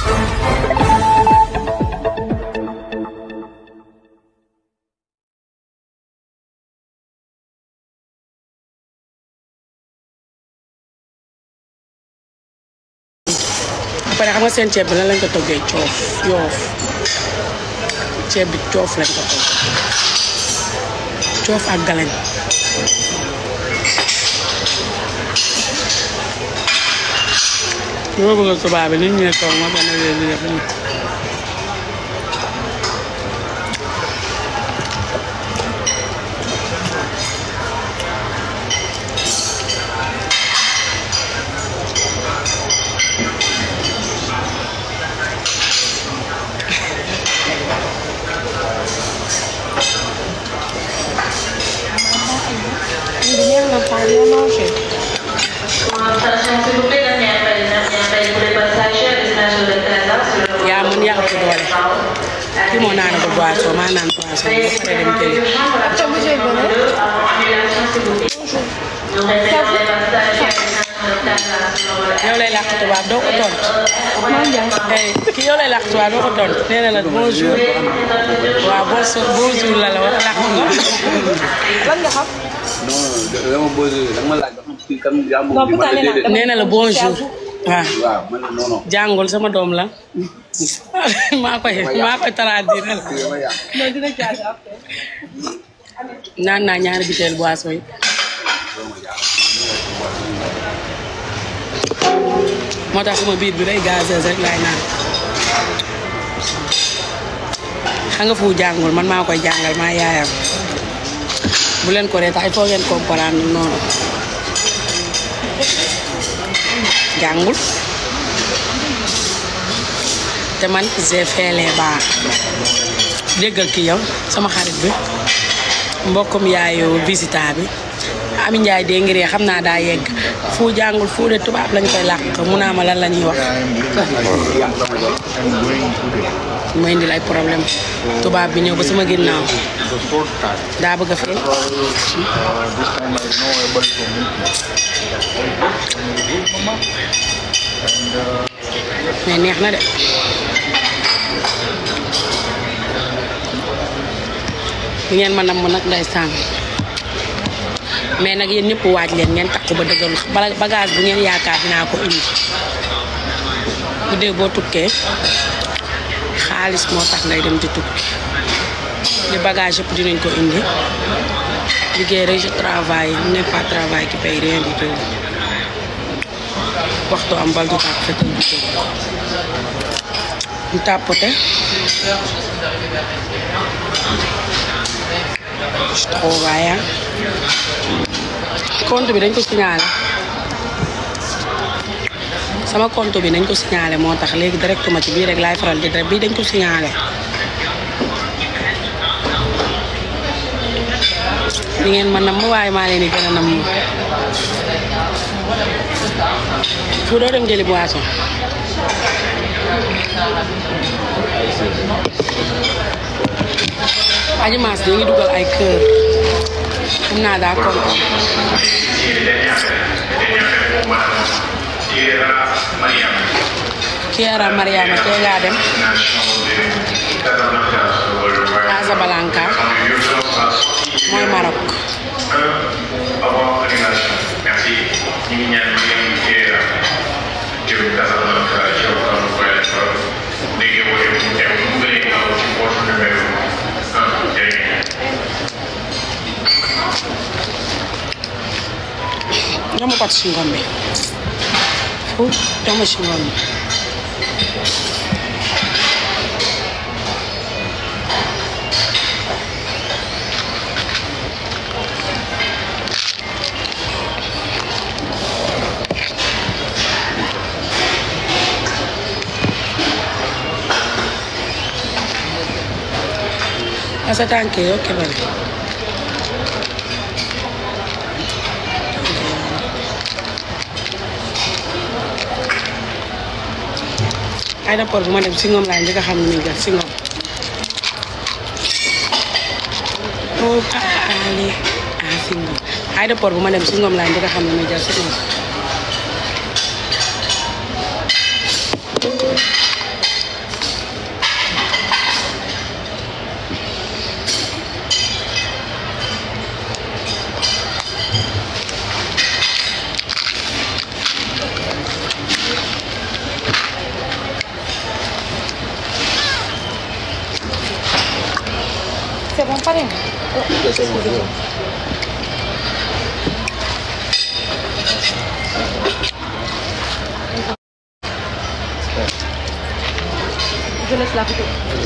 ba pare xam nga seen ceeb bi lan lañ ko toggee coof yoof ceeb bi coof lañ ko togg coof ak galañ li ma bëgg tubaab bi nit ñi ne toog ma gën a leen di def nii Viens la parler à manger. Attention s'il vous plaît, dernier appel, dernier appel pour les passagers à destination de Casa sur le yaa mun yaa ëpp doole kii moo naan ko boisson maa naan boisson ba pare dem jëli Annulation s'il vous plaît. Nous répétons les passagers à destination de Casa sur le vol yow lay làkk tubaab doo ko tontu hey kii yow lay làkk tubaab doo ko tontu nee na la bonjour waaw bonjour bonjour la la wax làkk nga lan nga xam. non dama posé dama laaj ba xam kii kan yaa moom bi ma la déedéet nee na la bonjour waaw waaw man la non non jàngul sama doom la maa koy maa koy traduire kii dama yàq non dina jaay après. naan naa ñaari biteel boisson yi moo tax sama biir bi day gazeuse rek laay naan xam nga fu jàngul man maa koy jàngal maa yaayam bu leen ko reeta il faut ngeen comprendre noonu jàngul te man j'ai fait les baax déggal ki yow sama xarit bi mbokkum yaayu visita bi Ami Njaay dee ngir xam naa daa yegg fu jàngul fu de tubaab lañ koy làq mu naa ma lan la ñuy wax ma indil ay problème tubaab bi ñëw ba sama ginnaaw the short time. daa bëgg a fee Uh, this time I know able to meet you. Good, mama. And uh, mais neex na de di ngeen ma namm nag ndeysaan mais nag yéen ñëpp waaj leen ngeen takku ba dëggalu bala bagage bu ngeen yaakaar dinaa ko indi bu dee boo tukkee xaalis moo tax ngay dem di tukki li bagage yëpp dinañ ko indi liggéey rek je travaille n'est pas travail qui paye rien du tout waxtu am bal du tàpp fetal du jóg ñu tàppote je travaille ah compte bi dañ ko signalé sama compte bi nañ ko signalé moo tax léegi directement ci bii rek laay faral di def bii dañ ko signalé di ngeen ma nam waaye maa leen di gën a nam fu doo dem jëli boisson aji maas di ngi dugal ay kër xam naa daa kontaan Kiera Mariama tey ngaa dem Casablanca mooy Maroc jox ma pot si ngom bi fu jox ma si ngom bi Asa tànk yi ok bari aéroport bu ma dem si ngoom laa njëkk a xam ne muy jël si ngoom oh Ali ah si ngoom aéroport bu ma dem si ngoom laa njëkk a xam ne muy jël si ngoom Madame pare nga. Je laisse la photo.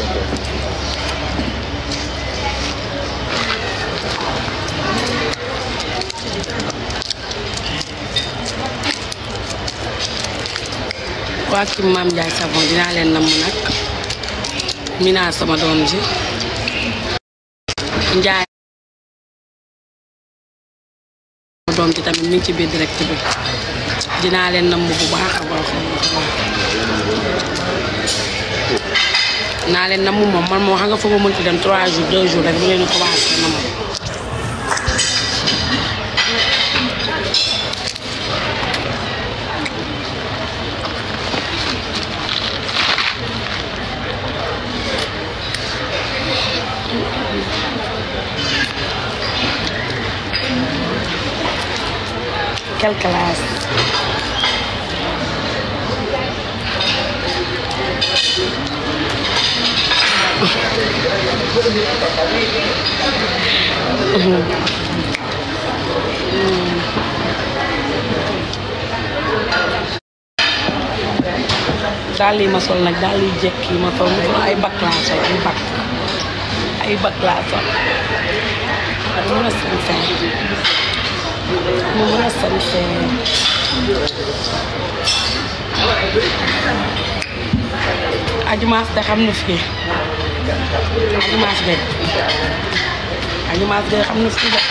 waa kii Maam Ndiaye Savon dinaa leen namm nag Mina sama doom ji Ndiaye sama doom ji tamit mi ngi ci biir direct bi dinaa leen namm bu baax a baax a baax naa leen namm moom man moo xam nga foo ma mënti dem 3 jours 2 jours rek bu leen commencé namm quelle classe daal yi ma sol nag daal yi jekk yi ma sol mu sol ay bakk laa sol ay bakk ay bakk laa sol mu mën a sañse mu mën a sañse ajumaas de xam na fii ajumaas de ajumaas de xam na fii de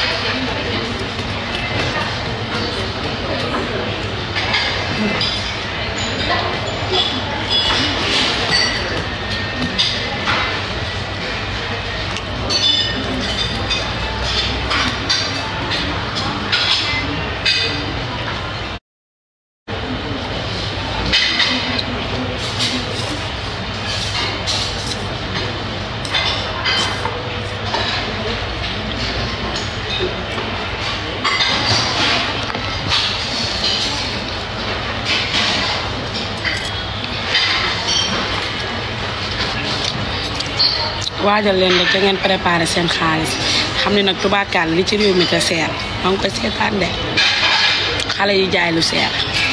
waajal leen rek da ngeen préparé seen xaalis xam ne nag tubaakaal li ci réew mi te seer maa ngi koy seetaan de xale yi jaay lu seer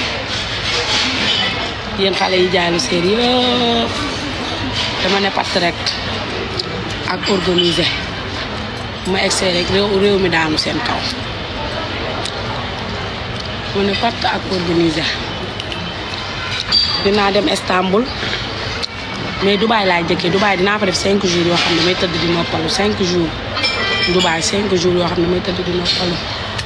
yéen xale yi jaay lu seer yëpp dama ne patt rek ak organiser ma egsee rek réew réew mi daanu seen kaw ma ne patt ak organiser dinaa dem Istanbul mais Dubaay laay jëkkee Dubaay dinaa fa def 5 jours yoo xam ne may tëdd di noppalu 5 jours Dubaay 5 jours yoo xam ne may tëdd di noppalu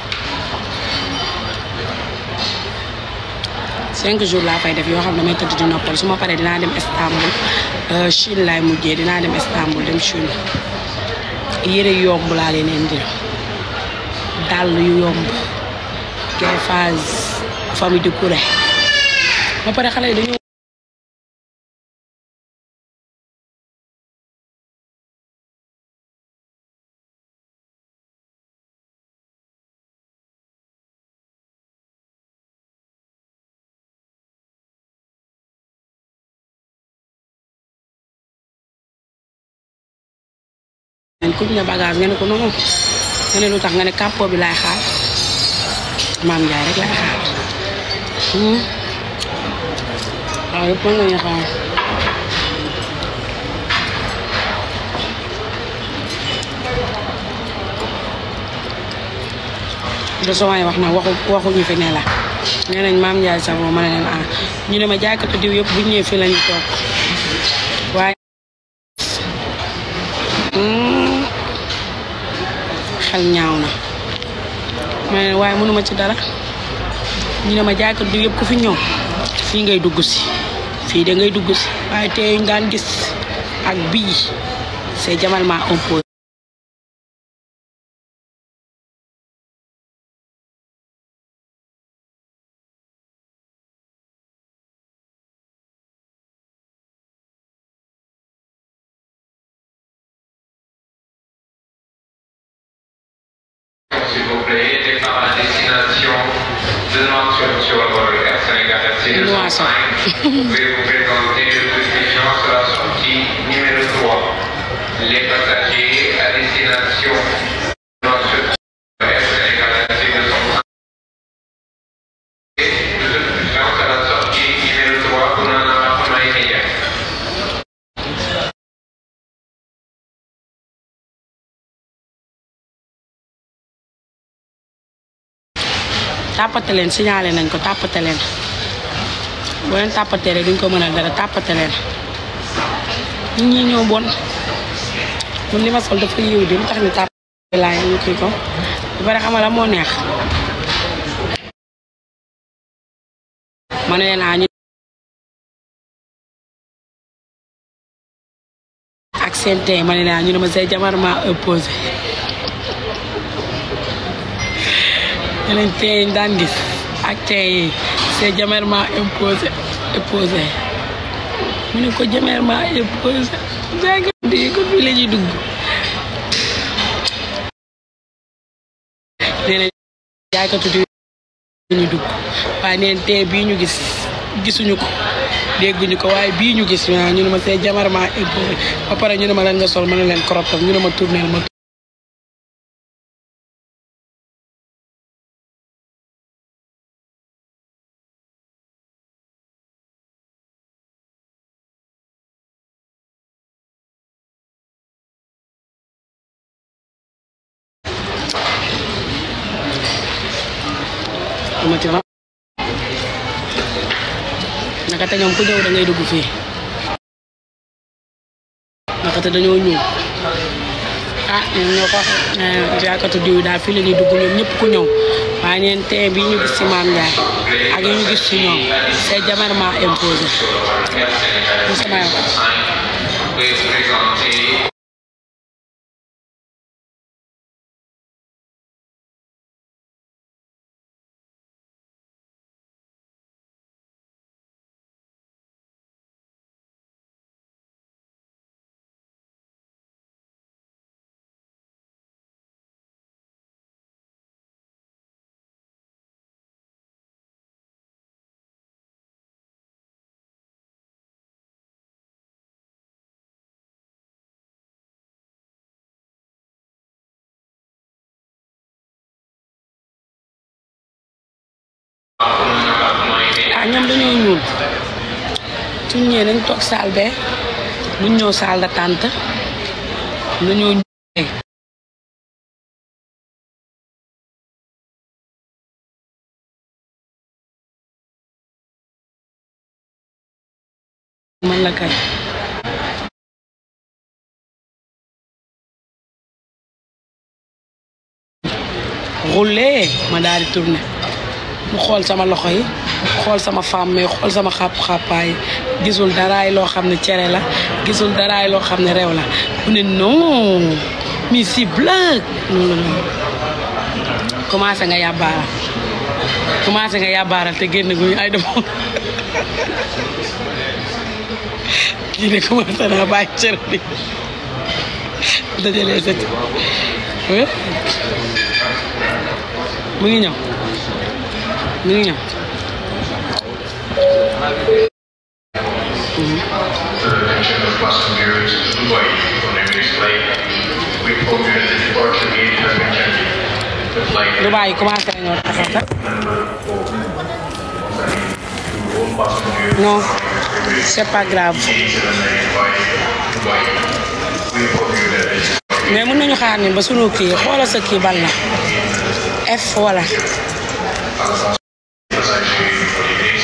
5 jours laa fay def yoo xam ne may tëdd di noppalu su ma paree dinaa dem Istanbul Chine laay mujjee dinaa dem Istanbul dem Chine yére yu yomb laa leen indil dàll yu yomb kay phase famille de Kouré ba pare xale yi dañoo ngeen kuñ ne bagage nga ne ko non nga ne lu tax nga ne kàppo bi laay xaar maam Njaay rek laay xaar waaw yëpp mën nañu xaar de samay wax nag waxu waxuñu fi ne la nee nañ maam Njaay Savon ma ne leen ah ñu ne ma jaaykatu diw yëpp bu ñëwee fii la ñu toog waaye xel ñaaw na ma ne waaye mënuma ci dara ñu ne ma jaaykat diw yëpp ku fi ñëw fii ngay dugg si fii da ngay dugg si waaye tey ñu daan gis ak bii c'est diamétralement opposé S'il vous plaît, départ à destination de Nouakchott sur le vol Air Sénégal Nouakchott. FC205. Vous pouvez vous présenter le plus sur la sortie numéro 3. Les passagers à destination de Air Sénégal International sont de toute urgence à la sortie numéro 3 pour un embarquement immédiat. tàppate leen signalé nañ ko tàppate leen boo leen tàppatee rek duñ ko mën a dara tàppate leen nit ñi ñoo bon man li ma sol dafa yiw di lu tax ni tàppate laa ñu kii ko ba pare xamala moo neex ma ne naa ñu ak seen tey ma ne naa ñu ne ma say jabar ma opposé yeneen tey yi daan gis ak tey yi c'est diamétralement imposé opposé mu ne ko diamétralement imposé jàng di ko fii la ñuy dugg nee na jaaykatu di ñu dugg waaye neen tey bii ñu gis gisuñu ko dégguñu ko waaye bii ñu gis waaw ñu ne ma c'est diamétralement imposé ba pare ñu ne ma lan nga sol ma ne leen crop top ñu ne ma tournel ma ma ci wax naka te ñoom ku ñëw da ngay dugg fii naka te dañoo ñëw ah ñoom ñoo ko wax jaakatu diw yi daal fii la ñuy dugg ñoom ñëpp ku ñëw waaye neen tee bii ñu gis ci Maam Ndiaye ak yi ñu gis ci ñoom c'est diamétralement imposé mu sama yoon Veuillez présenter pour un embarquement immédiat. ah ñoom dañoo ñuul suñ ñëwee nañ toog saal bee buñ ñëw saal d'attente dañoo ñuul man la kay rouler ma daal di tourner mu xool sama loxo yi xool sama femme mais xool sama xàpp-xàppaay gisul daraay loo xam ne cere la gisul daraay loo xam ne rew la mu ne non mi si blague noonu la commencé nga yàbbaaral commencé nga yàbbaaral te génn guñu ay dama kii ne commencé naa bàyyi cere bi dajalee sa mu ngi ñëw mu ngi ñëw Attention of passengers to Dubai on a mixed flight. We inform you that the departure gate has been changed. The flight Dubaay yi commencé nañoo taxaw sax number four. To all passengers non c'est pas grave seated on the Dubai, Dubai. We inform you that the mais mën nañu xaar ni ba sunu kii xoolal sa kii ban la F wala passenger holidays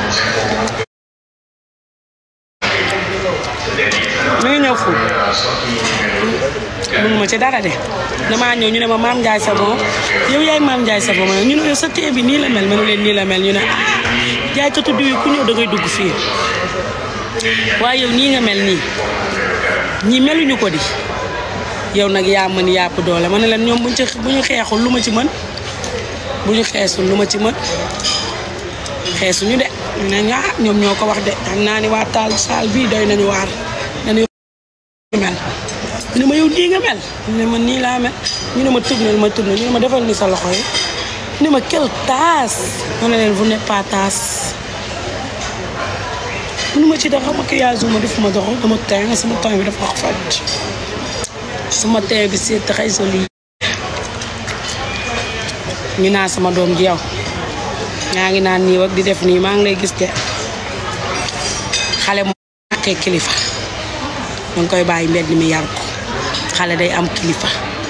mi ngi ñëw fu mënuma ci dara de damaa ñëw ñu ne ma maam Ndiaye Savon yow yaay maam Ndiaye Savon ma ne ñu ne yow sa tee bi nii la mel ma ne leen nii la mel ñu ne ah jaaykatu diw yi ku ñëw da ngay dugg fii waaye yow nii nga mel nii ñii meluñu ko di yow nag yaa mën yàpp doole ma ne leen ñoom buñ ci bu ñu xeexul lu ma ci mën bu ñu xeesul lu ma ci mën xeesuñu de ñu ne ñu ah ñoom ñoo ko wax de xam naa ni waa taal saal bii doy nañu waar nañu mel ñu ne ma yow nii nga mel ñu ne ma nii laa mel ñu ne ma tournel ma tournel ñu ne ma defal ni sa loxo yi ñu ne ma quelle tasse ma ne leen vous n'êtes pas tasse mënu ma ci dara maquillage ma defuma dara dama teint sama teint bi dafa wax faj sama teint bi c'est très joli ñu naa sama doom ji yow ñaa ngi naan nii wak di def nii maa ngi lay gis de xale mu ñàkkee kilifa danga koy bàyyi mbedd mi yar ko xale day am kilifa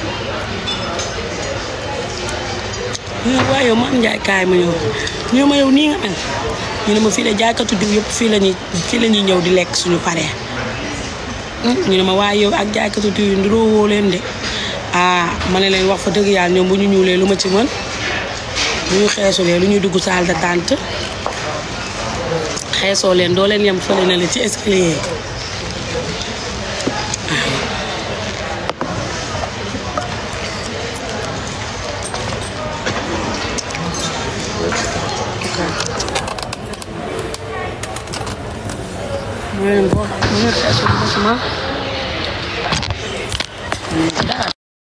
waaye yow ma am njaay kaay ma ñëw ñu ma yow nii nga mel ñu ne ma fii de jaaykatu diw yëpp fii lañuy fii la ñuy ñëw di lekk suñu paree ñu ne ma waaye yow ak jaaykatu diw yi ndiroo woo leen de ah ma ne leen wax fa dëgg yàlla ñoom bu ñu ñuulee lu ma ci mën bu ñu xeesulee lu ñuy dugg salle d'attente xeesoo leen doo leen yem fële na la ci escalier yi mooy leen boo bu ñu xeesul ba suma dara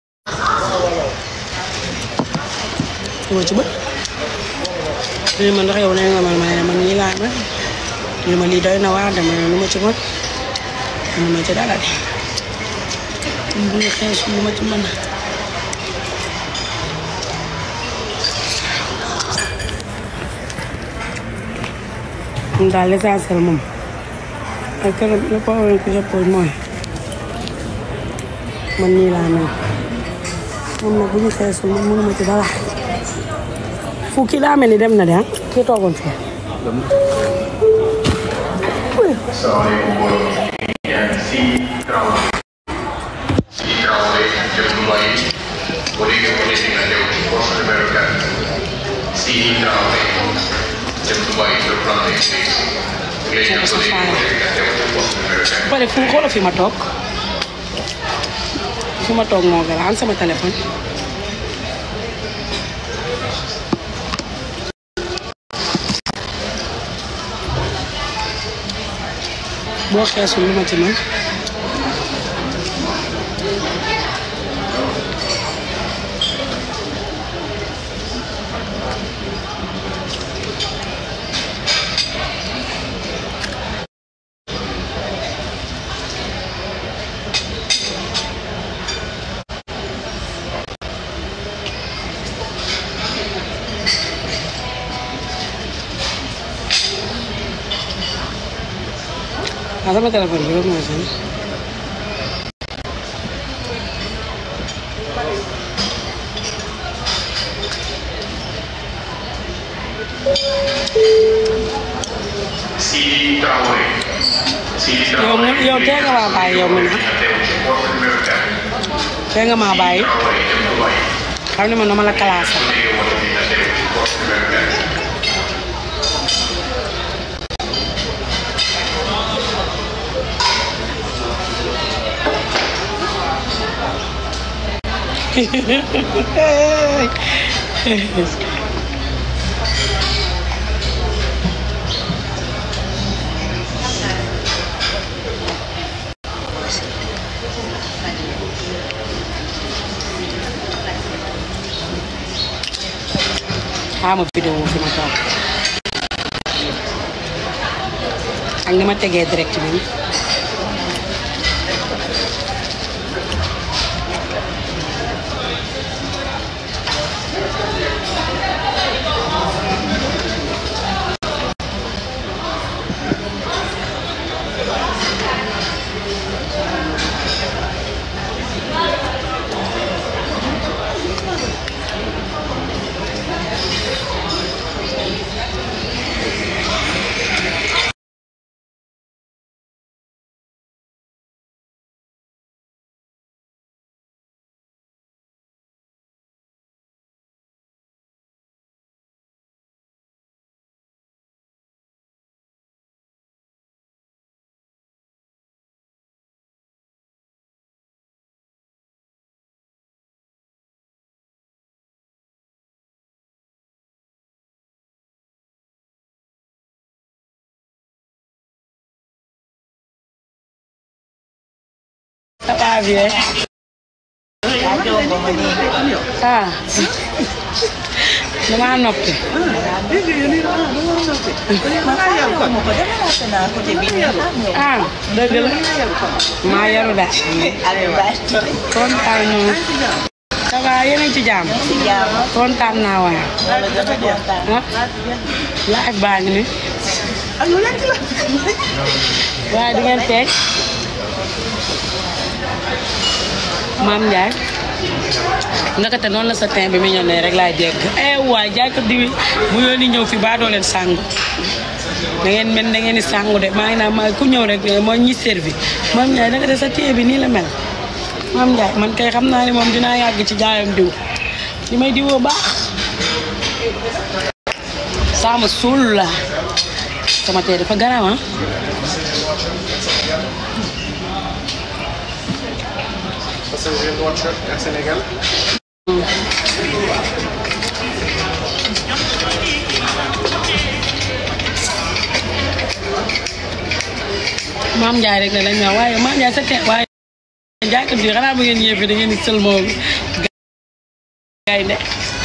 moo ci bët ñu ne ma ndax yow nee nga man ma ne man nii laa mel ñu ne ma lii doy na waar dama ne lu ma ci mën ñu ma ci dara de bu ñu xeesul lu ma ci mën moom daal l'essentiel moom ak keroog le problème que je pose mooy man nii laa mel moom nag bu ñu xeesul moom mënuma ci dara fu kii daa mel ni dem na de ah kii toogoon fii Assalamualaikum warahmatullahi wabarakatuh. Si Traore. Si Traore jëm Dubai bu dee nga ne dina ñëw ci poste numéro 4. Si Traore jëm Dubai le plan des States. Léegi nag bu dee nga ne dina ñëw ci poste numéro 4. ba pare fu xoola fi ma toog fi ma toog moo garaan sama téléphone boo xeesul lu ma ci mën ah sama téléphone bi rek mooy sonn Si Traore. Si yow Traore. mu yow tee nga maa bàyyi yow mi na dina ñëw ci poste numéro 4. tee nga maa bàyyi Traore jëm Dubai. xam ne man dama la classé bu dee nga ne dina ñëw ci poste numéro 4. xaama vidéo fi ma toog ak ni ma tegee direct bi ça va bien ah damaa noppi ah dëgg la maa yaru daal kontaan naa ça va yéen a ngi ci jàmm kontaan naa waay ah live baa ngi ni waaye di ngeen feeñ maam Ndiaye ndakate noonu la sa teint bi mi ñëw ne rek laay dégg eh waay jaaykat di bu yoon ñëw fi baa doo leen sàngu da ngeen mel da ngeen di sàngu de maa ngi naan maa ku ñëw rek moo ñi servi maam Ndiaye ndakate sa teint bi nii la mel maam Ndiaye man kay xam naa ne moom dinaa yàgg ci jaayam diw li may diwoo baax sama suul la sama tee dafa garaaw ah maam Ndiaye rek ne lañ ma waaye maam Ndiaye sa tee waaye jaaykat bi xanaa bu ngeen ñëwee fi da ngeen di sël moom gaynde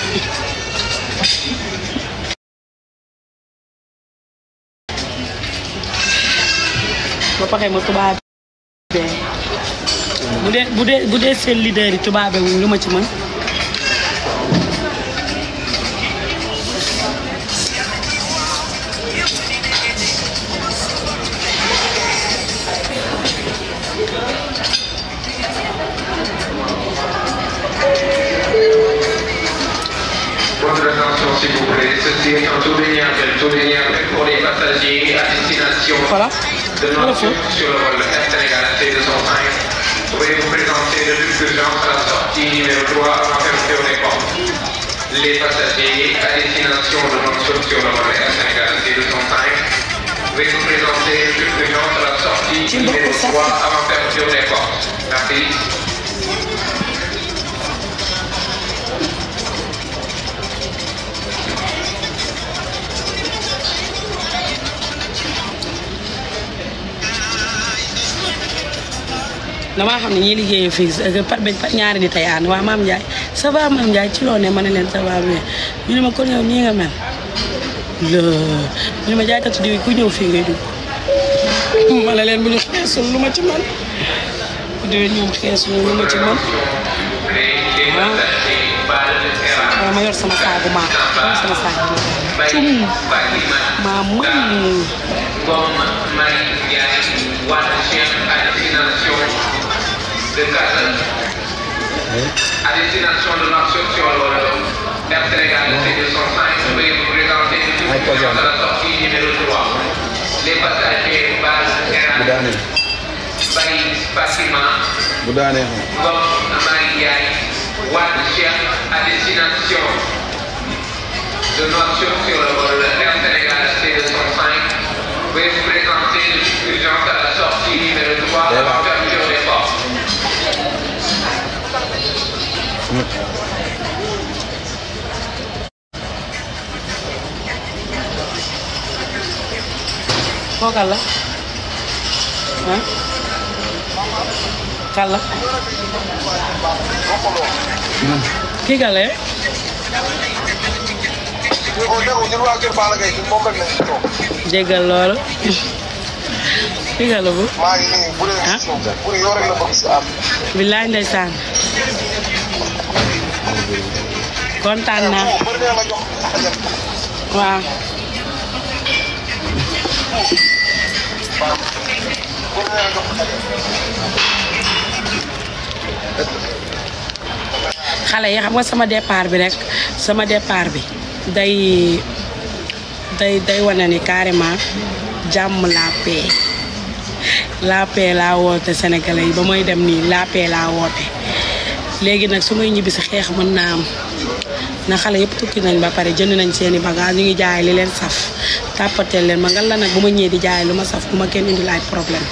ba paxee ma tubaab bu dee bu dee bu dee seen leader yi tubaabe wuñ lu ma ci mën Votre attention s'il vous plaît, ceci est un tour d'Ignapel, tour d'Ignapel pour les passagers à destination voilà de notre sur le vol Air Sénégal C205. Veuillez vous présenter de l'urgence à la sortie numéro 3 avant fermeture des portes. Les passagers à destination de notre sur le vol Air Sénégal C205. Veuillez vous présenter de l'urgence à la sortie numéro 3 avant fermeture des portes. Merci. damaa xam ne ñiy liggéeyee fii par benn par ñaari nit ay ànd waa maam Ndiaye ça va maam Ndiaye ci loo ne ma ne leen ça va bien ñu ne ma kon yow nii nga mel la ñu ne ma jaaykatu diw yi ku ñëw fii ngay dugg ma ne leen bu ñu xeesul lu ma ci man bu dee ñoom xeesul lu ma ci man waaw ma yor sama saagu maa yor sama saagu maa cum maa mën Ngom Marie Ndiaye Wade Cheikh à destination de Casa. À destination de notre sur le Air Sénégal C205, veuillez vous présenter de toute à la sortie numéro 3. Les passagers Bal Eran, Baye Fatima, bu daanee xam Ngom Marie Ndiaye Wade Cheikh à destination de notre sur le vol Air Sénégal C205. Veuillez vous présenter de toute urgence à la sortie numéro 3 avant fermeture des portes. kookal la ah kan la kii kan la eh? jéggal loolu kii kan la bu ah billaay ndeysaan kontaan naa waaw xale yi xam nga sama départ bi rek sama départ bi day day day wane ni carrément jàmm la paix la paix laa woote sénégalais yi ba mooy dem nii la paix laa woote léegi nag su may ñibbi si xeex mën naa am na xale yëpp tukki nañ ba pare jënd nañ seeni bagage ñu ngi jaay li leen saf tàppateel leen ma ngal la nag bu ma ñëwee di jaay lu ma saf bu ma kenn indil ay problème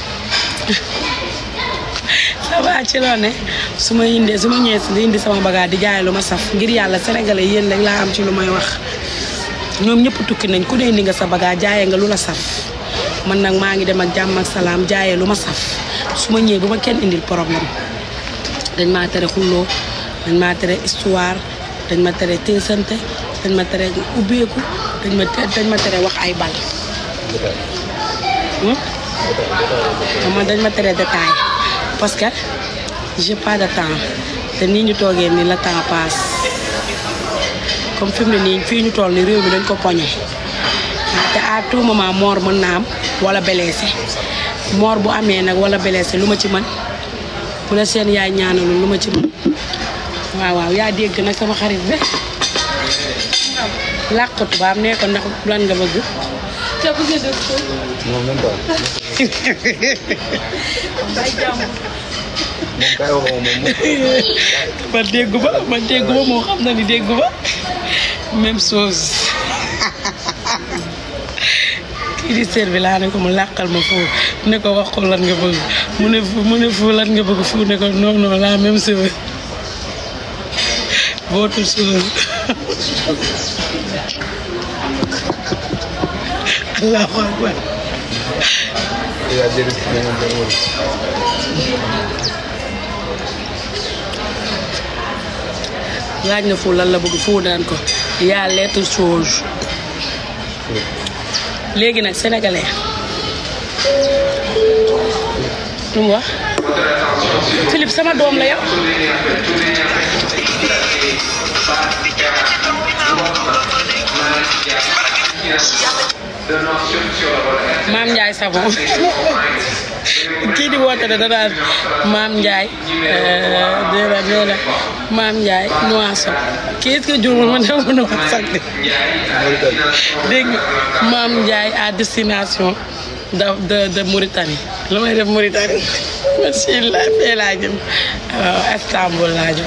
ça va ci loo ne su ma indee su ma ñëwee si di indi sama bagage di jaay lu ma saf ngir yàlla sénégalais yéen rek laa am ci lu may wax ñoom ñëpp tukki nañ ku ne indi nga sa bagage jaayee nga lu la saf man nag maa ngi dem ak jàmm ak salaam jaayee lu ma saf su ma ñëwee bu ma kenn indil problème dañ maa tere xulloo dañ maa tere histoire dañ ma tere teesante dañ ma tere ubbeeku dañ ma dañ ma tere wax ay bal hmm? man dañ ma tere détail parce que j'ai pas de temps te nii ñu toogee ni la temps passe comme fi mu ne nii fii ñu toll ni réew mi dañ ko poñe te à tout moment mort mën na am wala blessé mort bu amee nag wala blessé lu ma ci mën bu la seen yaay ñaanalul lu ma ci mën waaw waaw yaa dégg nag sama xarit bi làqatu baam nee ko ndax lan nga bëgg te bëgg a def ko. non même pas Bay jàmm. moom kay wax moom moom ma déggu ba ma déggu ba moo xam na ni déggu ba même chose kii di seet bi laa ne ko mu làqal ma foofu ne ko wax ko lan nga bëgg mu ne fu mu ne fu lan nga bëgg fu ne ko non non la même chose votre chose allahu akbar yaa jëriñ si ñoom benn wala laaj na fu lan la bëgg fu daan ko yaa lettre chose léegi nag sénégalais lu mu wax Philippe sama doom la yow maam Ndiaye savon kii di woote de danaan maam Ndiaye nee na nee na maam Ndiaye Noisson kii est-ce que jurul ma dem Noisson de dégg nga maam Ndiaye à destination de de de Mauritanie lu may def Mauritanie merci la fee laa jëm waaw Istanbul laa jëm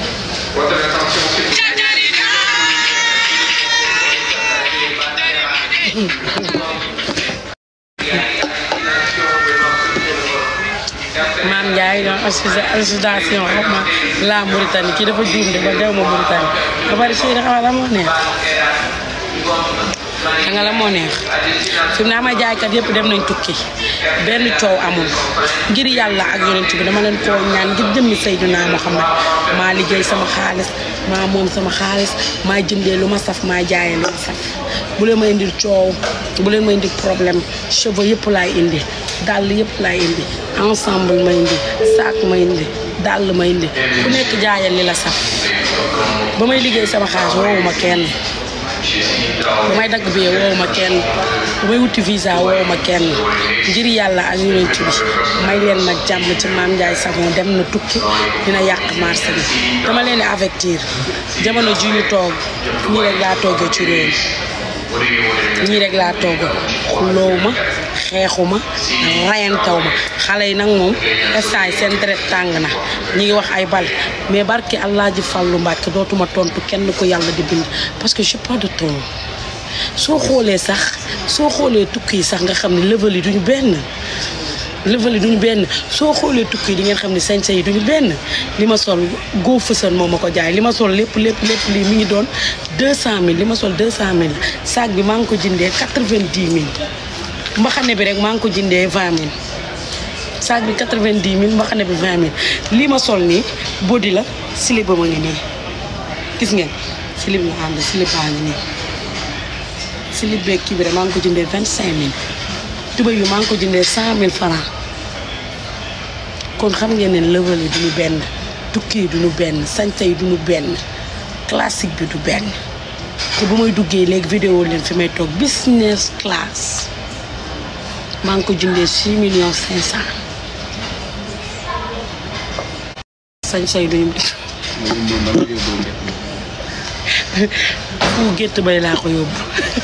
maam Ndiaye doon association xaw ma la Mauritanie kii dafa juum de ba dew ma Mauritanie ba bari si da xamal la moo neex xam nga la moo neex fi mu ne ama jaaykat yëpp dem nañ tukki benn coow amul ngir yàlla ak yonent bi dama leen koo ñaan ngir jëmmi Seydina Muhammad maa liggéey sama xaalis maa moom sama xaalis maa jëndee lu ma saf maa jaayee lu ma saf bu leen ma indil coow bu leen ma indil problème cheveux yëpp laay indi dàll yëpp laay indi ensemble ma indi sac ma indi dàll ma indi ku nekk jaayal li la saf ba may liggéey sama xaalis woowu ma kenn ba may dagg bee woowu ma kenn ba may wuti visa woowu ma kenn ngir yàlla ak yonent bi may leen ma jàmm ci maam Ndiaye Savon dem na tukki dina yàq marché bi dama leen di avertir jamono ji ñu toog ñii rek laa toogee ci réew mi ñii rek laa toog xuloow ma xeexu ma rayantaw ma xale yi nag moom instant yi seen deret tàng na ñi ngi wax ay bal mais barki allah ji fàllu mbàkke dootuma tontu kenn ko yàlla di bind parce que j'ai pas de temps soo xoolee sax soo xoolee tukki yi sax nga xam ne level yi duñu benn level yi duñu benn soo xoolee tukki yi di ngeen xam ne sañse yi duñu benn li ma sol góo fësan moo ma ko jaay li ma sol lépp lépp lépp lii mi ngi doon 200000 li ma sol 200000 sac bi maa ngi ko jëndee 90000 mbaxane bi rek maa ngi ko jëndee 20000 sac bi 90000 mbaxane bi 20000 lii ma sol nii body la slip ba ma ngi nii gis ngeen slip la ànd slip baa ngi nii slip beeg kii bi rek maa ngi ko jëndee 25000 tubéy bi maa ngi ko jëndee 100000 francs kon xam ngeen ne level yi duñu benn tukki yi duñu benn sañse yi duñu benn classique bi du benn te bu may duggee léegi vidéo leen fi may toog business class maa ngi ko jëndee 6 millions 500 sañse yi duñu fu gétt bay laa ko yóbbu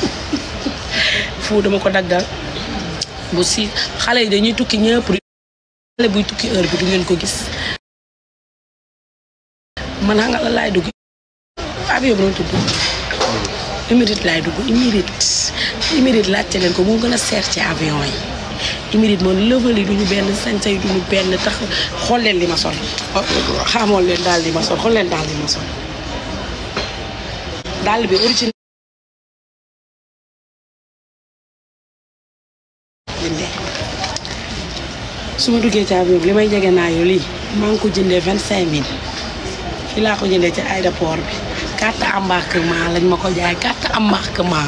fu dama ko daggal bu si xale yi dañuy tukki ñëpp xale buy tukki heure bi du ngeen ko gis man xam nga la laay dugg avion bi doon tudd Émirate laay dugg Émirate Émirate laajte leen ko moo gën a seer ci avion yi Émirate moom level yi duñu benn sañse yi duñu benn tax xool leen li ma sol xamoon leen daal li ma sol xool leen daal li ma sol daal bi original jëndee su ma duggee ci avion bi li may jege naa yow lii maa ngi ko jëndee vingt cinq mille fii laa ko jëndee ci aéroport bi carte embarquement lañ ma ko jaay carte embarquement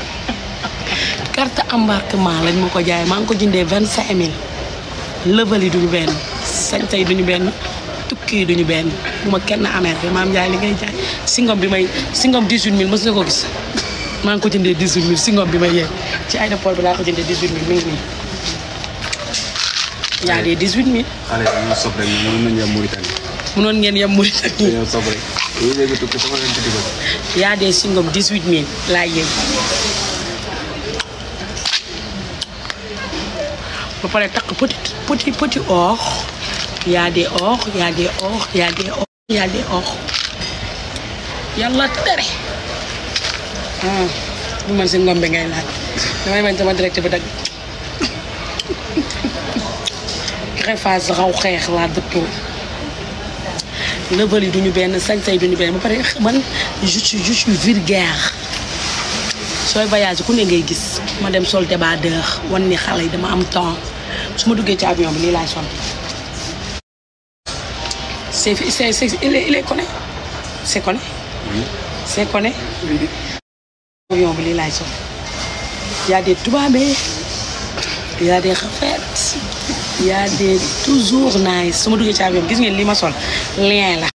carte embarquement lañ ma ko jaay maa ngi ko jëndee vingt cinq mille level yi duñu benn sañta yi duñu benn tukki yi duñu benn bu ma kenn amee te maam jaay li ngay jaay singom bi may singom 18000 mës na ko gis maa ngi ko jëndee 18000 singom bi may yeeg ci aéroport bi laa ko jëndee 18000 mi ngi nii yaa dee 18000 xale yi dañoo sob rek ñu mën nañu yem Mauritanie munoon ngeen yem Mauritanie dañoo sob rek yooyu léegi tukki sama leen ci digal yaa dee singom 18000 laa yéeg ba pare takk petit petit petit or yaa dee or yaa dee or yaa dee or yaa dee or yàlla tere ah bu man si ngom bi ngay laaj damay bañ sama direct bi dagg greffage raw xeex laa dëppoo level yi duñu benn sañ-sañ duñu benn ba pare man je suis je suis vulgaire sooy voyage ku ne ngay gis ma dem sol débardeur wan ni xale yi dama am temps su ma duggee ci avion bi lii laay sol c'est c'est c'est il est il est connu c'est connu c'est connu avion bi lii laay sol y a des tubaabee y a des rafet y a des toujours nice su ma duggee ci avion bi gis ngeen lii ma sol lien la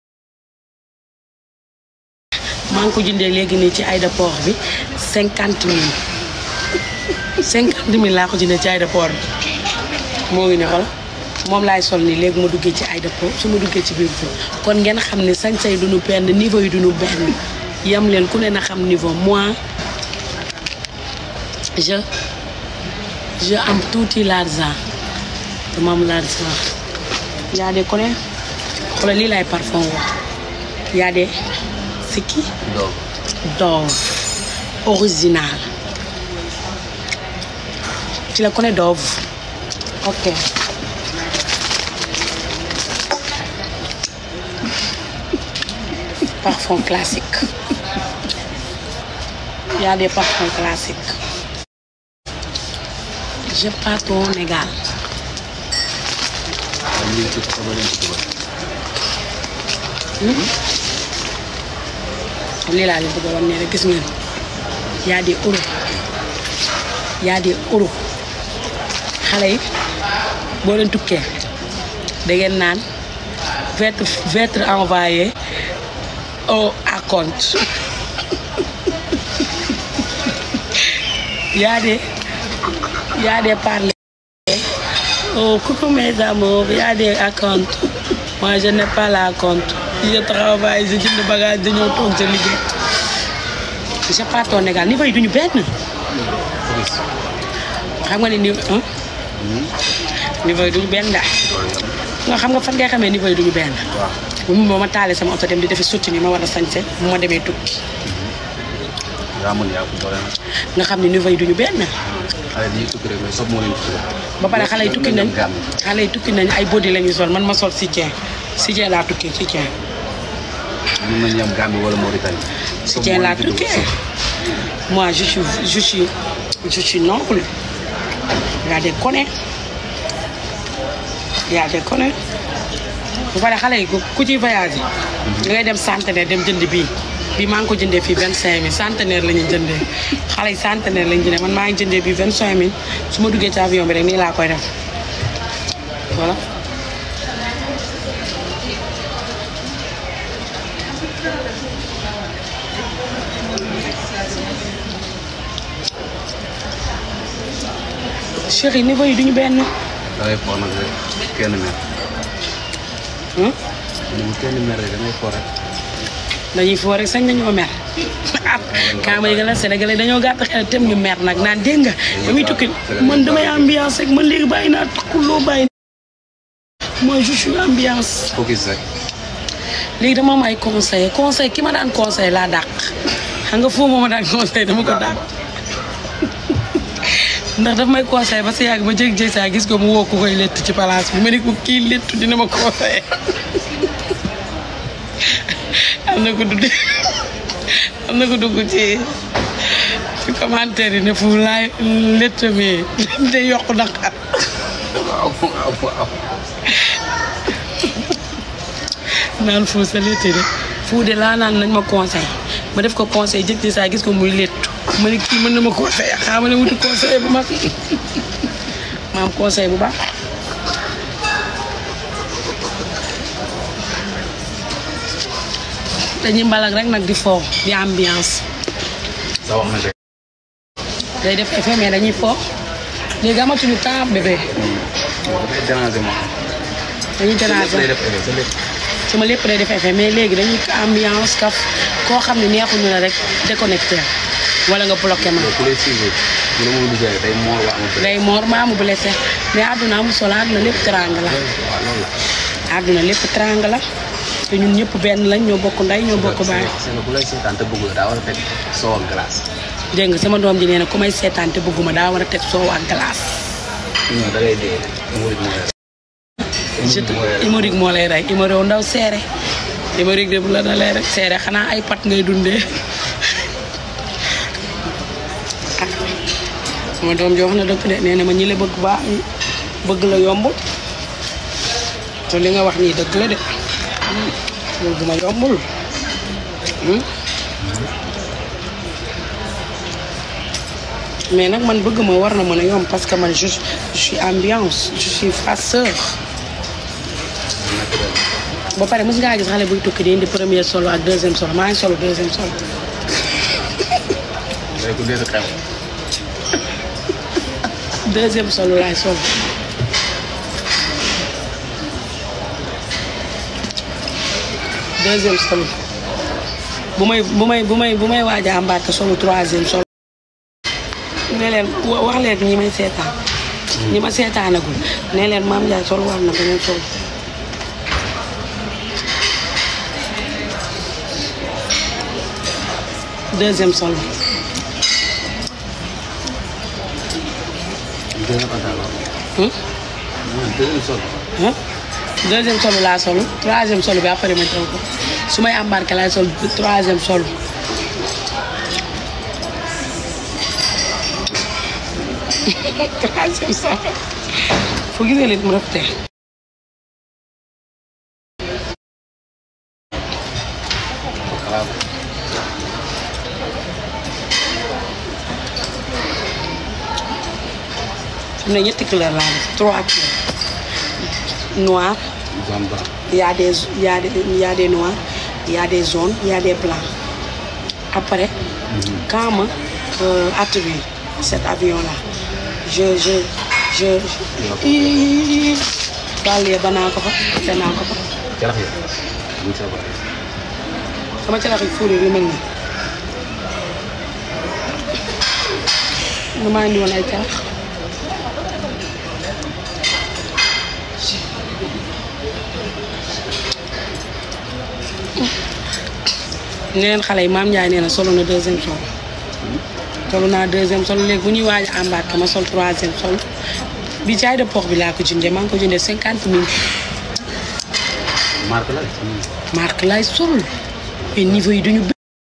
maa ngi ko jëndee léegi nii ci aéroport bi cinquante mille cinquante mille laa ko jëndee ci aéroport bi moo ngi ne xool moom laay sol nii léegi ma duggee ci aéroport su ma duggee ci biir bi kon ngeen xam ne sañ-say duñu benn niveau yi duñu benn yam leen ku ne na xam niveau moi je je am tuuti l'argent dama am l'argent yaa de kone xoolal lii laay parfum wax yaa de c'est qui donc Dove original tu la connais Dove ok parfum classique il y a des parfums classiques je pars au Sénégal ñu ngi tukki sama leen ci digal lii laa leen bëgg a wan ne rek gis ngeen y a des euros y a des euros xale yi boo leen tukkee da ngeen naan votre votre envoyé au à compte y a des y a des parler oh coucou mes amours y a des acomptes moi je n'ai pas la compte je travaille je jënd bagage dañoo toog sa liggéey je pars au Sénégal niveau yi duñu benn xam nga ne niveau ah niveau yi duñu benn daal nga xam nga fan ngay xamee niveau yi duñu benn bu mu ba ma taalee sama oto dem di defi sotti ni ma war a sañse bu ma demee tukki yaa mën yaa ko doole nag nga xam ne niveau yi duñu benn xale yi dañuy tukki rek mais sob moo leen ci digal ba pare xale yi tukki nañ xale yi tukki nañ ay body la ñuy sol man ma sol soutien soutien laa tukki soutien mën nañu yem Gambie wala Mauritanie soutien laa tukki moi je suis je suis je suis noble y a des connus y a des connus bu pare xale yi ku ku ciy voyagé da ngay dem centenaire dem jënd bii bii maa ngi ko jëndee fii vingt cinq mille centenaire la ñuy jëndee xale yi centenaire la ñu jëndee man maa ngi jëndee bii vingt cinq mille su ma duggee ci avion bi rek nii laa koy def voilà chéri niveau yi duñu benn da ngay foo nag rek kenn mer hmm? ñu kenn mer rek da ngay foo rek dañuy foo rek sañ nañoo mer ah kaa ma yëgal la Sénégalais dañoo gàtt xel tem ñu mer nag naan dégg nga damuy tukki man damay ambiance rek man léegi bàyyi naa takkuloo bàyyi moi je suis ambiance focus rek léegi dama am ay conseil conseil ki ma daan conseil laa dàq xam nga foofu moo ma daan conseil dama ko dàq ndax daf may conseil ba sa yàgg ma jég-jég saa gis ko mu woo ko koy lett ci place bi ma ne ko kii lettu dina ma conseil am na ko dugg am na ko dugg ci ci commentaire yi ne fu laay lett mi day yokk naqar waaw waaw waaw naan foo sa lett de fuude laa naan nañ ma conseil ma def ko conseil jëkk ci saa gis ko muy léttu ma ne kii mën na ma conseil xaa ma ne wuti conseil bu mag ma am conseil bu baax dañuy mbalak rek nag di foo di ambiance sa wax na de. day def effet mais dañuy foo léegi amatuñu temps bébé dafay déranger ma. dañuy lépp déranger lay def effet sa lépp. sama lépp day def effet mais léegi dañuy ambiance kaf koo xam ne neexuñu la rek déconnecté wala nga bloqué ma ku lay suivre bu la mënul gisee day moor wax ma. day moor maamu blessé mais àdduna amul solo àdduna lépp teranga la waaw loolu la. àdduna lépp teranga la te ñun ñëpp benn lañ ñoo bokk ndey ñoo bokk baay c'est que bu lay seetaan te bëgg la daa war a teg soow ak glace. dégg nga sama doom ji nee na ku may seetaan te bëgguma daa war a teg soow ak glace non da ngay dee. murid mooy rek. je te hémorroïde moo lay rey hémorroïde ndaw seere hémorroïde de bu la dalee rek seere xanaa ay pat ngay dundee ah sama doom ji wax na dëgg de nee na ma ñi la bëgg baax bëgg la yombul te li nga wax nii dëgg la de bëgg ma yombul Hmm? mais nag man bëgg ma war na mën a yomb parce que man je je suis ambiance je suis farceur ba pare mos ngaa gis xale buy tukki di indi premier solo ak deuxième solo maa ngi solo deuxième solo day ko dee sa xew. deuxième solo laay solo deuxième solo bu may bu may bu may bu may waaj a embarqué solo troisième solo ne leen wa- wax leen ñi may seetaan ñi ma seetaanagul ne leen maam Ndiaye solo war na beneen solo deuxième solo deuxième pantalon. Hmm? mooy deuxième sol. ah deuxième solo laa solo troisième solo bi après ma jël ko su may embarqué laay sol troisième solo troisième solo fu gisee lit mu rafetee xalaat. am na ñetti couleur laa def trois couleurs noir zone blanc. il y a des il y a des il y a des noirs il y a des jaunes il y a des blancs après quand ma euh, atterrir cet avion là je je je je bàllee ba naa ko fa te naa ko fa jarax yi. bu sa baax. sama calax yi fuure yu mel nii nga maa indi woon ay calax neen xale yi maam Ndiaye nee na solo na deuxième sol solo naa deuxième sol léegi bu ñuy waaj a embarqué ma sol troisième sol bi jaay de port bi laa ko jëndee maa ngi ko jëndee cinquante mille marque la de. marque lay sol mais niveau yi duñu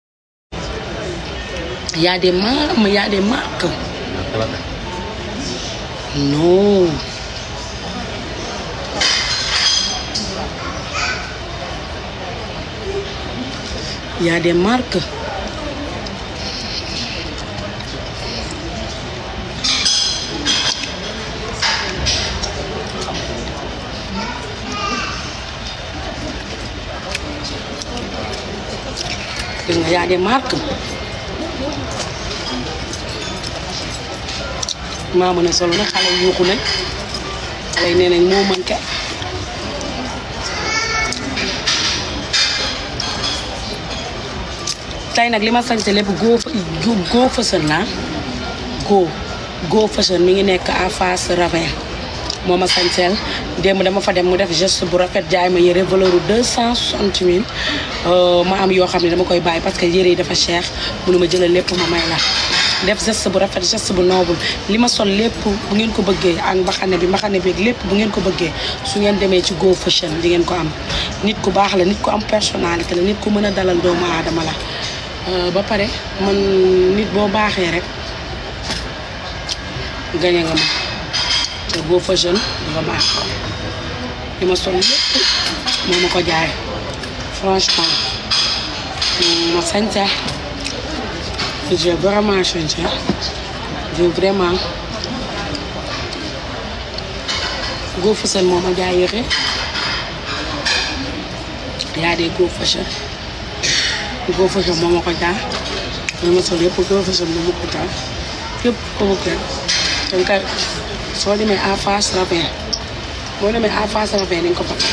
y a des marques y a des marques marque la de. non y a des marques gis nga y a des marques maa mën a solo nag xale yi yuuxu nañ xale yi nee nañ moo mën ke tey nag li ma sañse lépp go go fashion la go go fashion mi ngi nekk en face ravin moo ma sañseel démb dama fa dem mu def geste bu rafet jaay ma yére valeur u deux cent soixante mille ma am yoo xam ne dama koy bàyyi parce que yére yi dafa cher mënu ma jëlal lépp ma may la def geste bu rafet geste bu noble li ma sol lépp bu ngeen ko bëggee ak mbaxane bi mbaxane bi ak lépp bu ngeen ko bëggee su ngeen demee ci Go Fashion di ngeen ko am nit ku baax la nit ku am personnalité la nit ku mën a dalal doomu aadama la ba pare man nit boo baaxee rek gañe nga ma te Go Fashion dafa baax li ma sol lépp moo ma ko jaay franchement ma sañse j'ai vraiment changé j'ai vraiment go fashion moo ma jaay yére yaa dee go fashion go fashion moo ma ko jaay li ma sol yëpp go fashion moo ma ko jaay yëpp ko bëgg rek danga koy soo demee en face ravin boo demee en face ravin dañ ko fa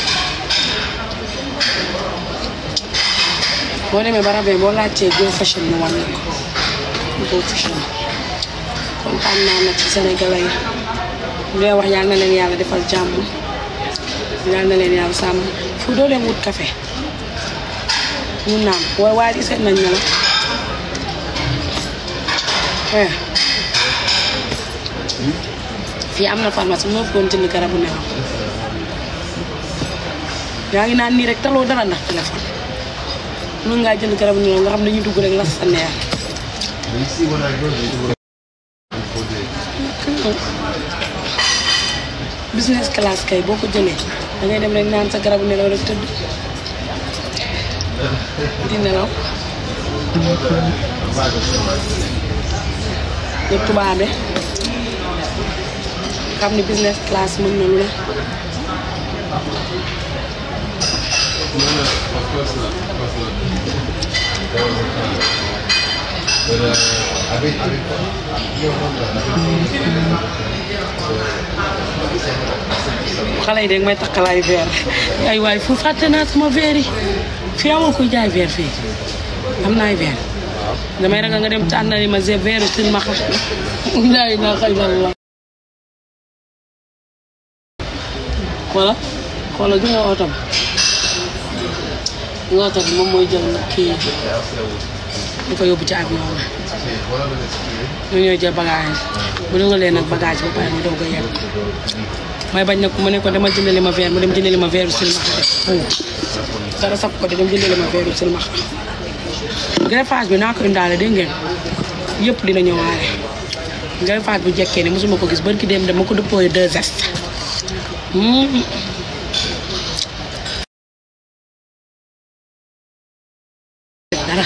boo demee ba ravin boo laajtee go fashion ñu wan ko go fashion kontaan naa nag ci sénégalais yi bu dee wax yàlla na leen yàlla defal jàmm yàlla na leen yàlla sàmm fu doo leen wut café ñu naan waaye waaye di seet nañ ne la eh fii am na pharmacie moo fi doon jënd garabu nelaw yaa ngi naan nii rek taloo dara ndax téléphone mën ngaa jënd garabu nelaw nga xam ne dañuy dugg rek las sa neer business class kay boo ko jëlee da ngay dem rek naan sa garabu nelaw rek tëdd di nelaw ñu tubaabe xam ni business class mën na lu ne xale yi dégg may takkalaay verre ay waay fu fàtte naa sama verre yi fii amul kuy jaay verre fii am naay verre damay ragal nga dem tànnali ma se verre sin ma xam laay naa xay la xoola xoola ju nga oto bi nga oto bi moom mooy jël kii di ko yóbbu ci avion bi ñu ñooy jël bagage bu dugalee nag bagage ba pare mu doog a yegg may bañ nag mu ne ko dama jëndali ma verre mu dem jëndali ma verre silmaxa def dara sab ko de dem jëndali ma verre silmaxa greffage bi naa ko indaale dégg ngeen yëpp dina ñëwaale greffage bu jekkee ne mosuma ko gis barki dem dama ko dëppooye deux gestes dara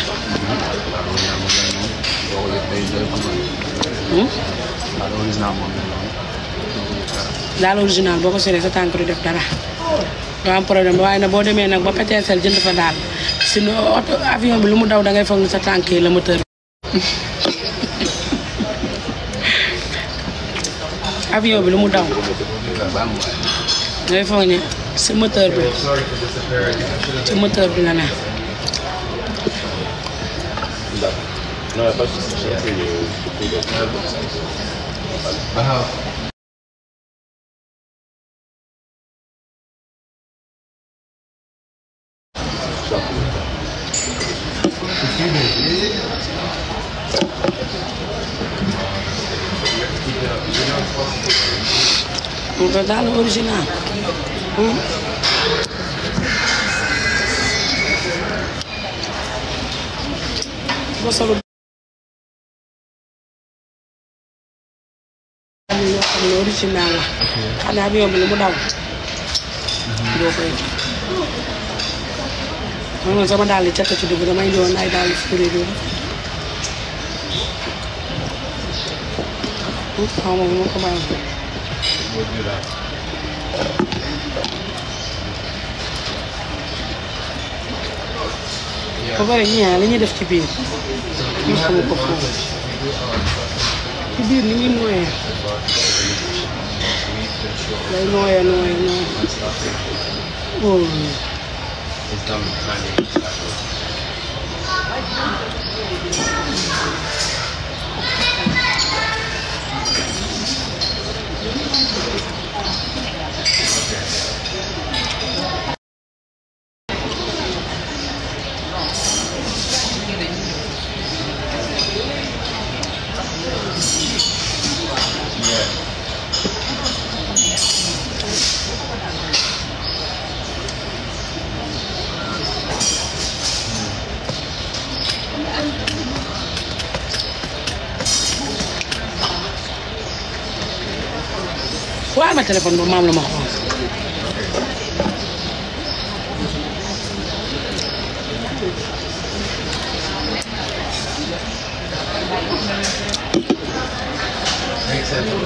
daal original boo ko solee sa tànk du def dara doo am problème waaye nag boo demee nag ba PTSL jënd fa daal si oto avion bi lu mu daw da ngay foog ni sa tànk yi la moteur avion bi lu mu daw ngay foog ni si moteur bi ci moteur bi la ne mu ko daal original Hmm. boo solu am yoo xam ne original la xam ne avion bi lu mu daw doo koy man man sama daal di cakk ci dugg damay doon ay daal di fure du xaw ma ma ko bàyyi ba pare ñii li ñuy def ci biir ñu xamu ko foofu ci biir ni muy nooyee day nooyee nooyee nooyee oh. waaye ma téléphone ba maam la ma xool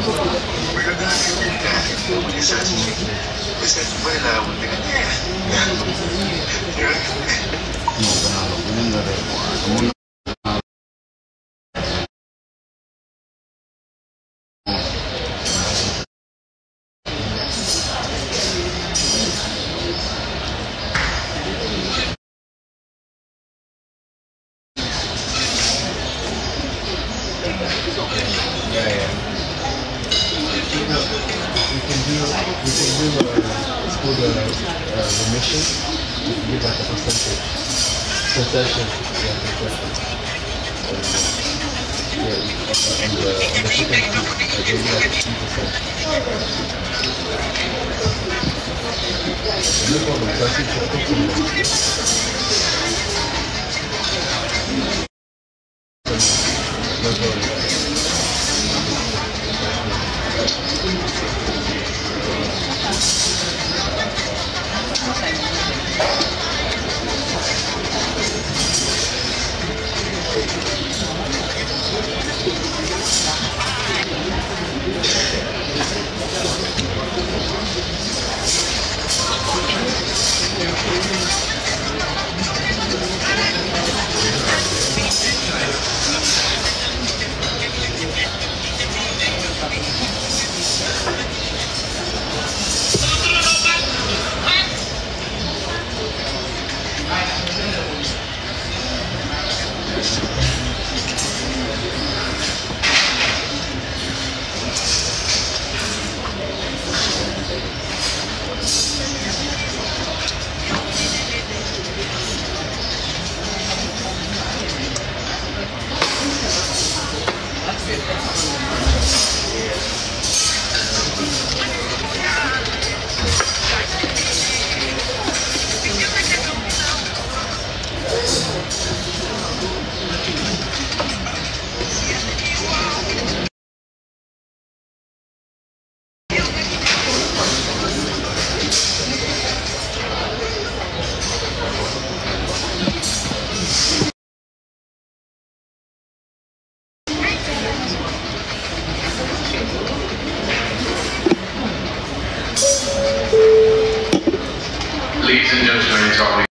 Ladies and gentlemen, it's our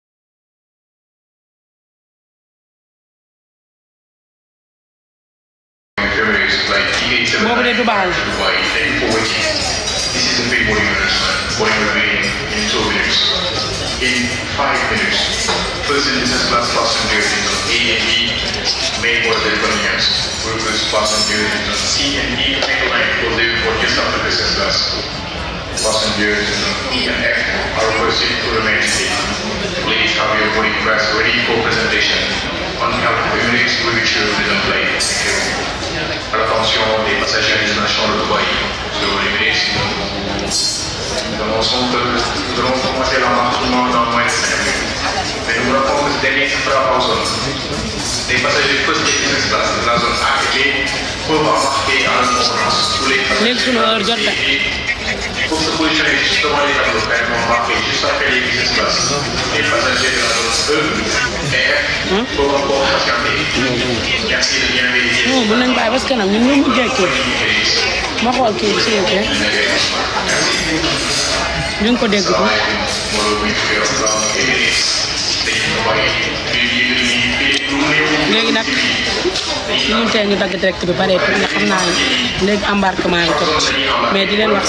Ferries like DA7 Boobu de du baax. Dubai and 4 This is a free boarding announcement. Boarding will begin in 2 minutes. In 5 minutes, first and business class passengers in zone A and B may board their convenience. Workers passengers in zone C and D may line will leave for just after business class. Passengers in zone E and F are requested to remain seated. Please have your boarding pass ready for presentation. On behalf of Emirates, we wish you a play. Thank you. À l'attention des passagers internationaux de Dubaï, sur Emirates, nous annonçons que nous allons commencer l'embarquement dans moins de 5 minutes. Mais nous rappelons que ce dernier se fera en zone. Les passagers first et business class de la zone A et B peuvent embarquer en concurrence tous les léegi sunu heure jot na pour se positionner juste devant les tableaux quand même embarquer juste après les business class. Les passagers de la zone E et F peuvent encore patienter. Merci de bien vérifier. non mën nañ bàyyi parce que nag ñun ñoo mujjee kii ma xool kii bi s'il vous plaît ñu ngi ko dégg ko léegi nag ñun tey ñu dagg direct bi bareetul nga xam naa ne léegi embarquement yi jot mais di leen wax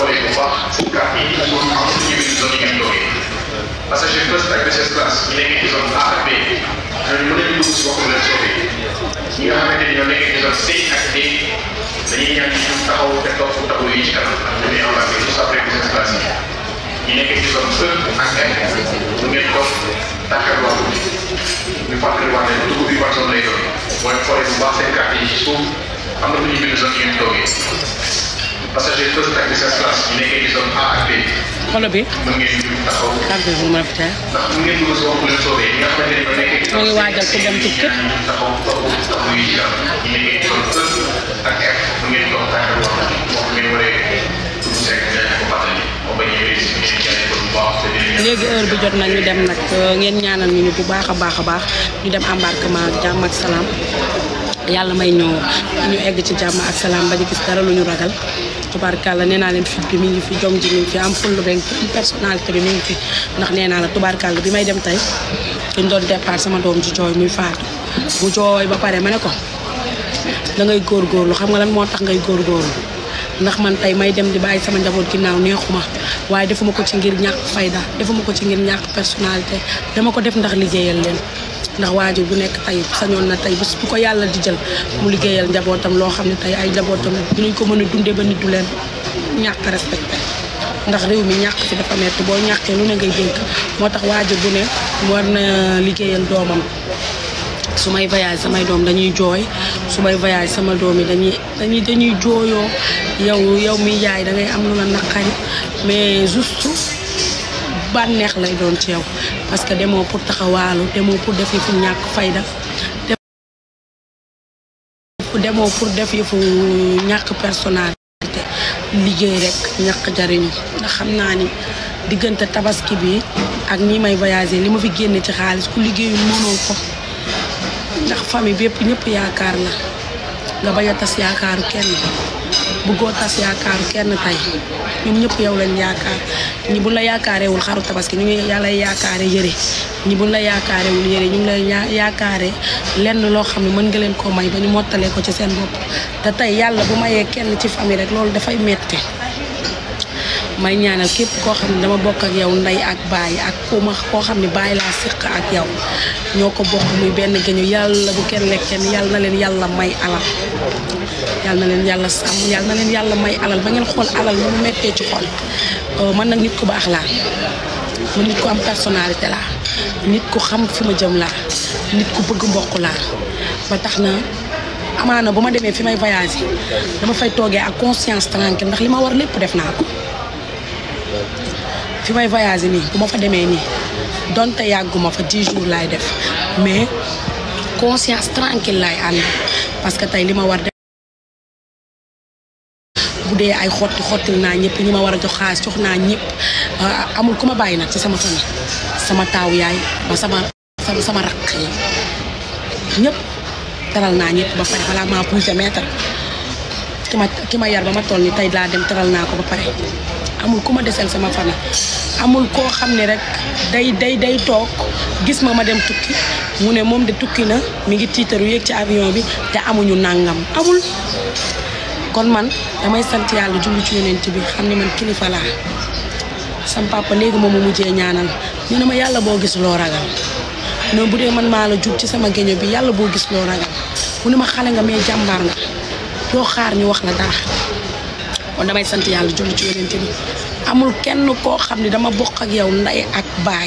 Passager first ak business class ñu nekk ci zone A ak B ñooñu mën nañu dugg si waxu leen sauvé ñi nga xamante ni ñoo nekk ci zone C ak D dañuy ñaan ñu taxaw te topp taxaw yi ci kanam ak ñu ne embarqué juste après business class yi ñi nekk ci zone E ak F mu ngeen toog tàkkarloo ñu fàttali wax ne dugub bi par zone lay doon mooy xoolee bu baax seen carte yi ci suuf am na lu ñu bind zone yi ngeen toogee passager first ak business class ñu nekkee ci zone A ak B xolo bi mën ngeen ñu taxaw carte bi mu rafet ndax mu ngeen dugg si waxu leen soobee ñi nga xamante ni ñoo nekkee ci moo ngi waajal ku dem tukki taxaw toog taxaw yi ci kanam ñi nekkee ci zone E ak F mu ngeen toog tàkkarloo wax ngeen waree dugg si rek ngeen ko fàttali moo bañ a réussir ngeen jaay ko bu baax te dinañ léegi heure bi jot na ñu dem nag ngeen ñaanal ñu ñu bu baax a baax a baax ñu dem embarquement ak jàmm ak salaam yàlla may ñu ñu egg ci jàmm ak salaam ba ñu gis dara lu ñu ragal tubaarkàlla nee naa leen fit bi mi ngi fi jom ji mi ngi fi am fulla beeg personnalité bi mi ngi fi ndax nee naa la tubaarkàlla bi may dem tey dañ doon départ sama doom ji jooy muy faatu bu jooy ba pare ma ne ko da ngay góorgóorlu xam nga lan moo tax ngay góorgóorlu ndax man tey may dem di bàyyi sama njaboot ginnaaw neexuma waaye defuma ko ci ngir ñàkk fayda defuma ko ci ngir ñàkk personnalité dama ko def ndax liggéeyal leen ndax waajur bu nekk tey sañoon na tey bés bu ko yàlla di jël mu liggéeyal njabootam loo xam ne tey ay njabootam dinañ ko mën a dundee ba nit du leen ñàkk respecté ndax réew mi ñàkk fi dafa metti boo ñàkkee lu ne ngay dégg moo tax waajur bu ne war na liggéeyal doomam su may voyage samay doom dañuy jooy su may voyage sama doom yi dañuy dañuy dañuy jooyoo yow yow mi yaay da ngay am lu la naqari mais juste bànneex lay doon ci yow parce que demoo pour taxawaalu demoo pour def yëfu ñàkk fayda demoo pour def yëfu ñàkk personnalité liggéey rek ñàkk jariñu ndax xam naa ni diggante tabaski bi ak ñi may voyager li ma fi génne ci xaalis ku liggéeyul mënoo ko ndax famille bépp ñëpp yaakaar la nga bañ a tas yaakaaru kenn bëggoo tas yaakaaru kenn tey ñoom ñëpp yow lañ yaakaar ñi buñ la yaakaarewul xaru tabaski ñu ngi yàlla yaakaare yëre ñi buñ la yaakaarewul yëre ñu ngi lay yaakaare lenn loo xam ne mën nga leen koo may ba ñu mottalee ko ci seen bopp te tey yàlla bu mayee kenn ci famille rek loolu dafay metti may ñaanal képp koo xam ne dama bokk ak yow ndey ak baay ak ku ma koo xam ne baay laa séq ak yow ñoo ko bokk muy benn géñu yàlla bu kenn lekk kenn yàlla na leen yàlla may alal yàlla na leen yàlla sàmm yàlla na leen yàlla may alal ba ngeen xool alal ni mu mettee ci xol man nag nit ku baax laa man nit ku am personnalité laa nit ku xam fi ma jëm laa nit ku bëgg mbokk laa ba tax na amaana bu ma demee fi may voyager dama fay toogee ak conscience tranquille ndax li ma war lépp def naa ko fi may voyager nii bu ma fa demee nii donte yàgguma fa 10 jours laay def mais conscience tranquille laay ànd parce que tey li ma war def bu dee ay xotti xottil naa ñëpp ñi ma war a jox xaalis jox naa ñëpp amul ku ma bàyyi nag ci sama famille sama taaw yaay ba sama sama rakk yi ñëpp teral naa ñëpp ba pare balaa maa poussé mètre ki ma ki ma yar ba ma toll ni tey laa dem teral naa ko ba pare amul ku ma deseel sama famille amul koo xam ne rek day day day toog gis ma ma dem tukki mu ne moom de tukki na mi ngi tiitaru yéeg ci avion bi te amuñu nàngam amul kon man damay sant yàlla julli ci yonent bi xam ne man kilifa laa sam papa léegi moom mu mujjee ñaanal ñu ne ma yàlla boo gis loo ragal non bu dee man maa la jur ci sama géño bi yàlla boo gis loo ragal mu ne ma xale nga mais jàmbaar nga doo xaar ñu wax la dara kon damay sant yàlla julli ci yonent bi amul kenn koo xam ne dama bokk ak yow ndey ak baay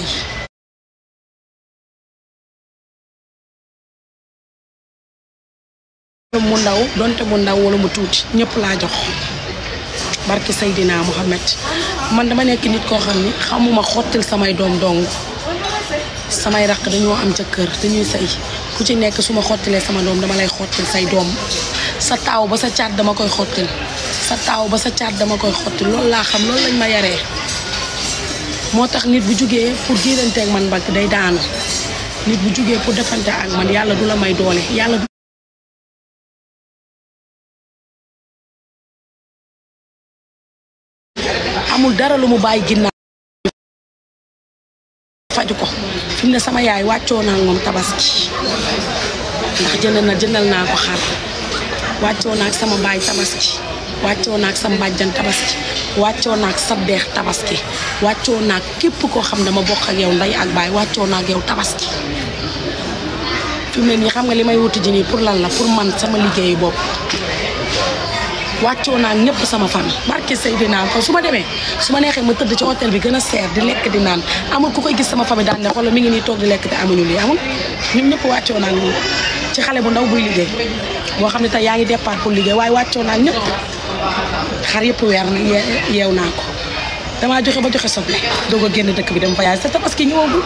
mu ndaw donte mu ndaw wala mu tuuti ñëpp laa jox barki Seydina Mohamed man dama nekk nit koo xam ni xamuma xottil samay doom dong samay raq dañoo am ca kër dañuy sëy ku ci nekk su ma xottilee sama doom dama lay xottil say doom sa taaw ba sa caat dama koy xottil sa taaw ba sa caat dama koy xottil loolu laa xam loolu lañ ma yaree moo tax nit bu jugee pour diiranteeg man mbagg day daanu nit bu jugee pour defante ak man yàlla du la may doole yàlla du amul dara lu mu bàyyi ginnaaw faju ko fi mu ne sama yaay wàccoo naa moom tabaski ndax jënd na jëndal naa ko xar wàccoo naa ak sama baay tabaski wàccoo naa ak sama bàjjan tabaski wàccoo naa ak sa deex tabaski wàccoo naa ak képp koo xam ne dama bokk ak yow ndey ak baay wàccoo naa ak yow tabaski fi mu ne nii xam nga li may wuti ji nii pour lan la pour man sama liggéeyu bopp wàccoo naa ñëpp sama famille barke Seydina kon su ma demee su ma neexee ma tëdd ci hôtel bi gën a seer di lekk di naan amul ku koy gis sama famille daan ne xoolal mi ngi nii toog di lekk te amuñu lii amul ñun ñëpp wàccoo naa ñun ci xale bu ndaw buy liggéey boo xam ne tey yaa ngi départ pour liggéey waaye wàccoo naa ñëpp xar yëpp weer na yeew naa ko damaa joxe ba joxe soble doog a génn dëkk bi dem voyage te tabaski ñëwagul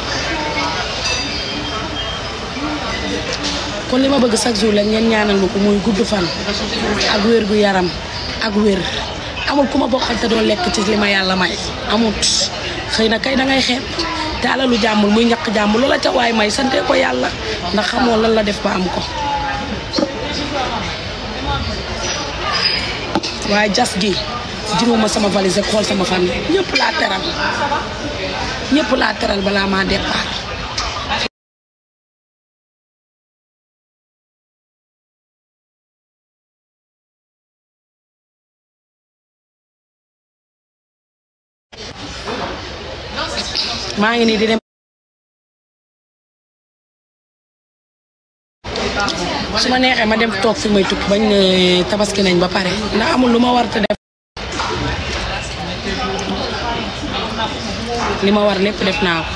kon li ma bëgg chaque jour la ngeen ñaanal ma ko muy gudd fan ak wér gu yaram ak wér amul ku ma bokkal te doo lekk ci li ma yàlla may amut xëy na kay da ngay xeeb te alalu jàmbul muy ñaq jàmbul loola ca waay may sante ko yàlla ndax xamoo lan la def ba am ko waaye jas gi juróoma sama valise xool sama famille ñëpp laa teral ñëpp laa teral balaa maa départ maa ngi nii di dem su ma neexee ma dem toog fi may tukki bañ ne tabaski nañ ba pare ndax amul lu ma war te def li ma war lépp def naa ko